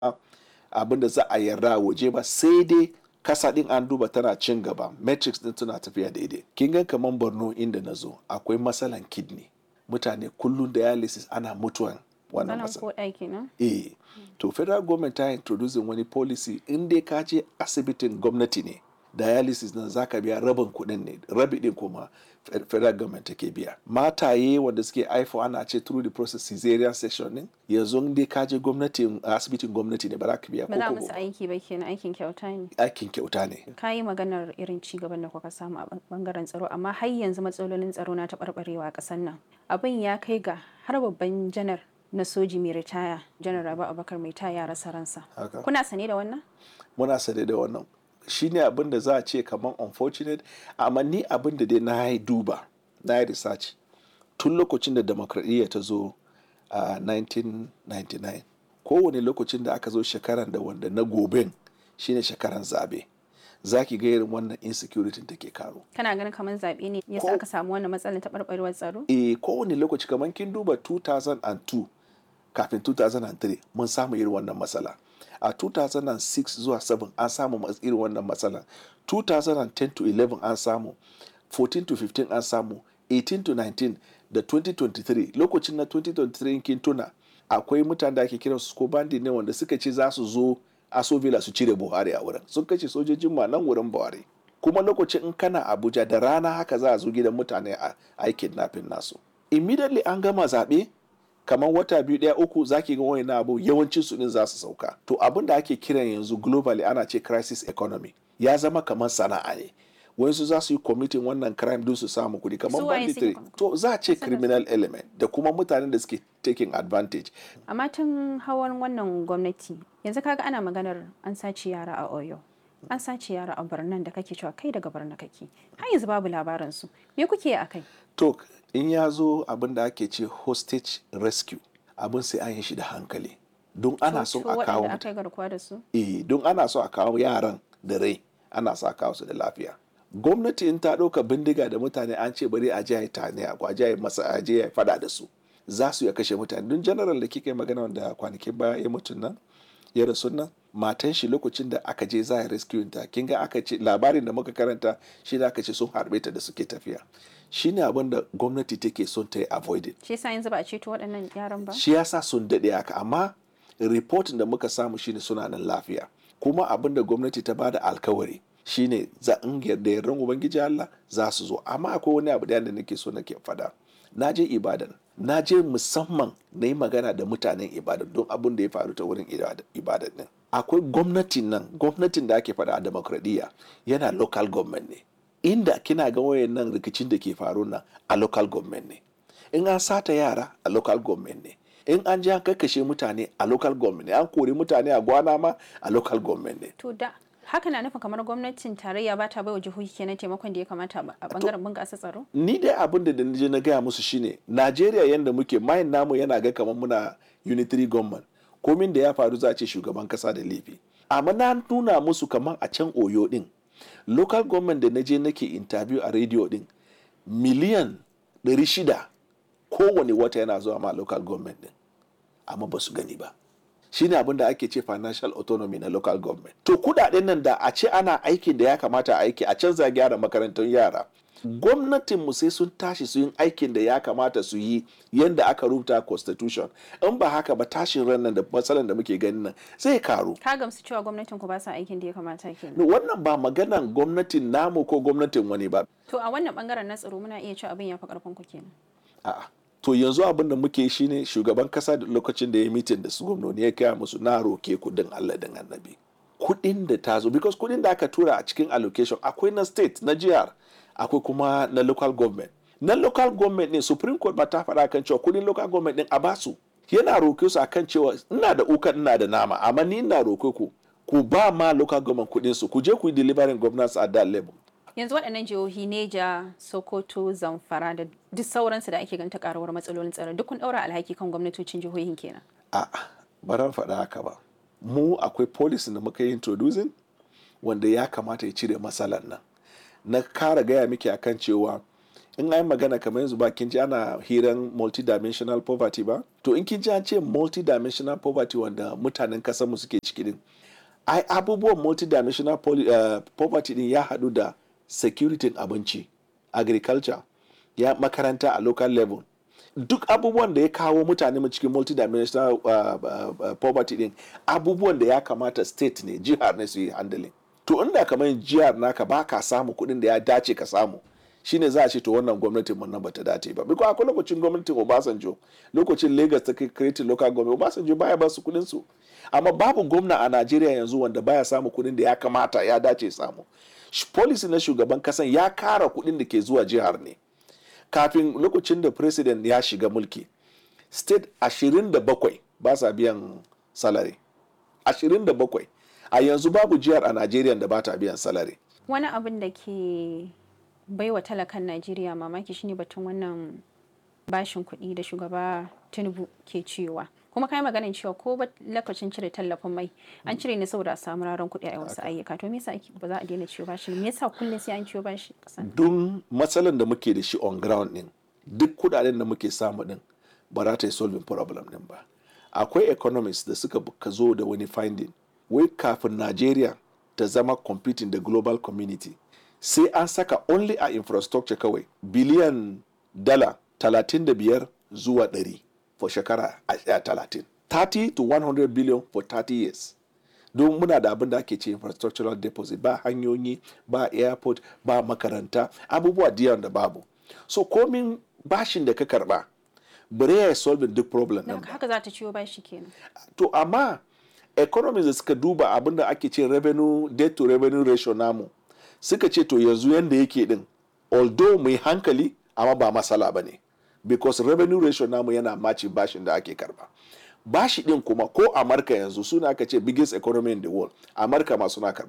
abin da za a yarda waje ba sai dai kasa din an duba tana cin gaba metrics din tana tafiya daidai kin ga kaman borno inda na zo akwai matsalan kidney mutane kullum dialysis ana mutuwan wannan Sanan matsala ko ɗaki na? eh to federal government ta introducing wani policy in dai ka je asibitin gwamnati ne dialysis nan zaka biya rabin kuɗin ne rabi din kuma fe- federal government take biya mataye wanda suke haifo ana ce through the process cesarean section din yanzu in dai ka je gwamnatin asibitin gwamnati ne ba za ka biya Ba za ko musu kobo. aiki ba kenan aikin kyauta ne. aikin kyauta ne Ka yi maganar irin ci gaban da kuka samu a bangaren tsaro amma har yanzu matsalolin tsaro na taɓarɓarewa a ƙasar nan. Abin ya kai ga har babban janar na soji mai ritaya janar Rabi Abubakar mai ta ya rasa ransa. Haka. Kuna sane da wannan? muna sane da wannan shine abin da za a ce kamar unfortunate amma ni abin da dai na yi duba na yi research tun lokacin da demokradiyya ta zo a 1999 kowane lokacin da aka zo shekaran da wanda na goben shine shekaran zabe za ki ga irin wannan insecurity take karo Kana ganin kamar zaɓe ne yasa Ko- aka samu wannan matsalar taɓarɓarewar tsaro? e kowane lokaci kamar kin duba 2002 kafin 2003 mun samu irin wannan matsala a 2006 zuwa 7 an samu mas- irin wannan matsala 2010 to 11 an samu 14 to 15 an samu 18 to 19 da 2023 lokacin na 2023 kin tuna akwai mutane da ake kiran su ko bandi ne wanda suka ce za su zo asovila su cire buhari a wurin sun kashe sojojin ma nan wurin buhari kuma lokacin in kana abuja da rana haka za a zo gidan mutane a a kidnapping nasu immediately an gama zaɓe kamar wata biyu ɗaya uku zaki ga wani abu yawancin su din za su sauka to abin da ake kiran yanzu globally ana ce crisis economy ya zama kamar sana'a ne wayansu za su yi committing wannan crime din su samu kuɗi kamar Su waye suke banditry committing? to za a ce criminal element da kuma mutanen da suke taking advantage amma tun hawan wannan gwamnati yanzu kaga ana maganar an sace yara a oyo an sace yara a birnin da kake cewa kai daga birnin kake har yanzu babu labarin su me kuke yi akai to in ya zo abin da ake ce hostage rescue abin sai an yi shi da hankali don ana so To a kawo waɗanda aka yi garkuwa da su eh don ana so a kawo yaran da rai ana so a kawo su da lafiya gwamnati in ta ɗauka bindiga da mutane an ce bari a je a yi tane a kwaje a yi masa a je a yi fada da su za su ya kashe mutane don general da kika yi magana wanda kwanakin baya ya mutu nan ya rasu nan matan shi lokacin da aka je za a rescue ta kin ga aka ce labarin da muka karanta shi da aka ce sun harbe ta da suke tafiya shine abin da gwamnati take son ta yi avoided shi yasa yanzu ba a ceto waɗannan yaran ba shi yasa sun daɗe haka amma reportin da muka samu shine suna nan lafiya kuma abin da gwamnati ta bada alkawari shine za in yarda yardan ubangiji Allah za su zo amma akwai wani abu da nake so nake fada na je ibadan na je musamman na yi magana da mutanen ibadan don abin da ya faru ta wurin ibada- ibadan din akwai gwamnatin nan gwamnatin da ake fada a demokradiyya yana local government ne inda kina ga wayan nan rikicin da ke faru nan a local government ne in an sata yara a local government ne in an ji an kakkashe mutane a local government ne an kori mutane a gwana ma a local government ne to da haka na nufin kamar gwamnatin tarayya ba ta bai wa jihohi kenan taimakon da ya kamata ba a bangaren bunƙasa tsaro ni dai abin da je na gaya musu shine najeriya yadda muke mayin namu yana ga kamar muna unitary government komin da ya faru za a ce shugaban kasa da laifi amma na nuna musu kamar a can oyo din local government da na je nake interview a radio din miliyan 600 kowane wata yana zuwa ma local government din amma ba su gani ba shine abin da ake ce financial autonomy na local government to kudaden nan da a ce ana aikin da ya kamata a aiki a canza gyara makarantun yara gwamnatin mu sai sun tashi su yin aikin da ya kamata su yi yadda aka rubuta constitution in ba haka ba tashin ran nan da matsalan da muke ganin nan zai karu ka gamsu cewa gwamnatin ku ba sa aikin da ya kamata kenan wannan ba maganan gwamnatin namu ko gwamnatin wani ba to a wannan bangaren na tsaro muna iya cewa abin ya fi karfin ku kenan A'a. To yanzu abin da muke shi ne shugaban kasa da lokacin da ya mitin da su gwamnoni ya kaya musu na roke kudin Allah din annabi. Kudin da ta zo, because kudin da aka tura a cikin allocation akwai na state, na jihar, akwai kuma na local government. Na local government ne Supreme Court ba ta faɗa kan cewa kudin local government din a basu. Yana roke su akan cewa ina da ukan ina da nama, amma ni ina roke ku ku ba ma local government kudin su, ku je ku yi delivering governance at that level. yanzu waɗannan jihohi neja sokoto zamfara da duk sauransu da ake ganta karuwar matsalolin tsaro duk kun ɗaura alhaki kan gwamnatocin jihohin kenan A'a, ba ran faɗa haka ba. Mu akwai policy da muka yi introducing wanda ya kamata ya cire matsalar nan. Na kara gaya miki akan cewa in an magana kamar yanzu ba kin ji ana hiran multidimensional poverty ba to in kin ji an ce multidimensional poverty wanda mutanen kasar mu suke ciki din ai abubuwan multidimensional uh, poverty din ya haɗu da security abinci agriculture ya makaranta a local level duk abubuwan da ya kawo mutane mu cikin multidimensional uh, uh, uh, poverty din abubuwan da ya kamata state ne jihar ne su yi handling to inda kamar jihar naka ba ka samu kuɗin da ya dace ka samu shine za a ce to wannan gwamnatin mun nan bata dace ba biko akwai lokacin gwamnatin Obasanjo lokacin Lagos ta create local government Obasanjo baya ba su kuɗin su amma babu gwamna a Najeriya yanzu wanda baya samu kuɗin da ya kamata ya dace samu policy na shugaban kasan ya kara kuɗin da ke zuwa jihar ne kafin lokacin da president ya shiga mulki state 27 ba sa biyan salary 27 a yanzu babu jihar a Najeriya da ba ta biyan salary wani abin da ke baiwa talakan Najeriya mamaki shine batun wannan bashin kuɗi da shugaba Tinubu ke cewa kuma kai maganin cewa ko ba lokacin cire tallafin mai an cire ne saboda a samu raron kuɗi a wasu ayyuka to me yasa ba za a daina ciwo bashi me yasa kullum sai an ciwo bashi kasan don matsalan da muke da shi on ground din duk kuɗaɗen da muke samu din ba za ta yi solving problem din ba akwai economists da suka ka zo da wani finding wai kafin Najeriya ta zama competing da global community sai an saka only a infrastructure kawai biliyan dala 35 zuwa 100 for shekara a 30 30 to 100 billion for 30 years don muna da abin da ake ce infrastructural deposit ba hanyoyi ba airport ba makaranta abubuwa diyan da babu so komin bashin da ka karba bare ya solving duk problem din haka za ta ciwo bashi kenan to amma economies da suka duba abin da ake ce revenue debt to revenue ratio namu suka ce to yanzu yanda yake din although mai hankali amma ba masala ba ne because revenue ratio namu yana maci bashin da ake karba bashi din kuma ko amurka yanzu suna aka ce biggest economy in the world amurka ma suna karba